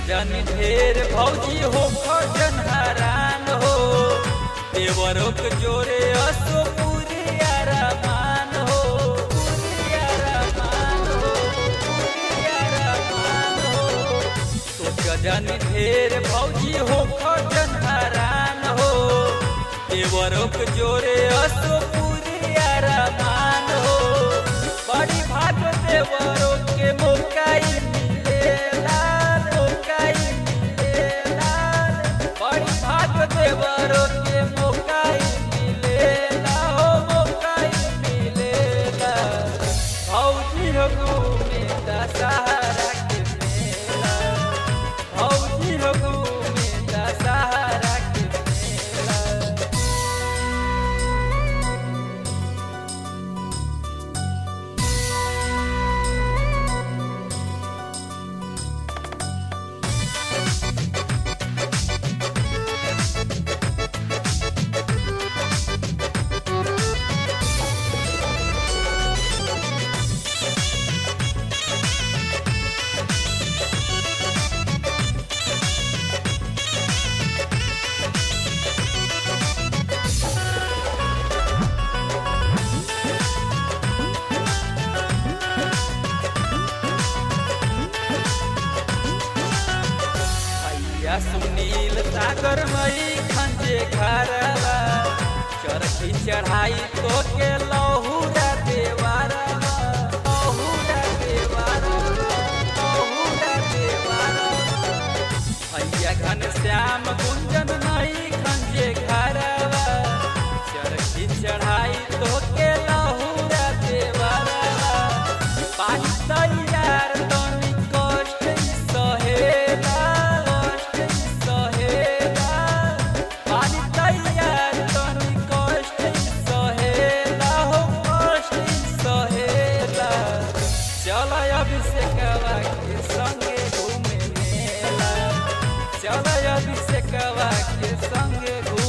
जन ढेर भौजी हो खजन हरान हो देवरों के जोरे असो पूरी अरमान हो पूरी अरमान हो पूरी अरमान हो सोच जन ढेर भौजी हो खजन हरान हो देवरों के जोरे असो पूरी अरमान हो बड़ी भाग देवरों के मोकाई मिलेला मोकाई मिलेला बड़ी भाग देवरों के मोकाई मिलेला हो मोकाई मिलेला भौजी हो घूमे दशहरा के मेला भौजी हो घूमे दशहरा के मेला भैया सुनील सागर मई खंजे घरवा चरखी चढ़ाई तो के लहुरा देवारवा लहुरा देवारवा लहुरा देवारवा भैया घन श्याम गुंजन मई खंजे घरवा चरखी चढ़ाई तो के लहुरा देवारवा पानी तैयार तनी कष्ट सहेला कष्ट सहेला पानी तैयार तनी कष्ट सहेला हो कष्ट सहेला चल अभिषेकवा के संगे घूमे मेला चल अभिषेकवा के संगे घूमे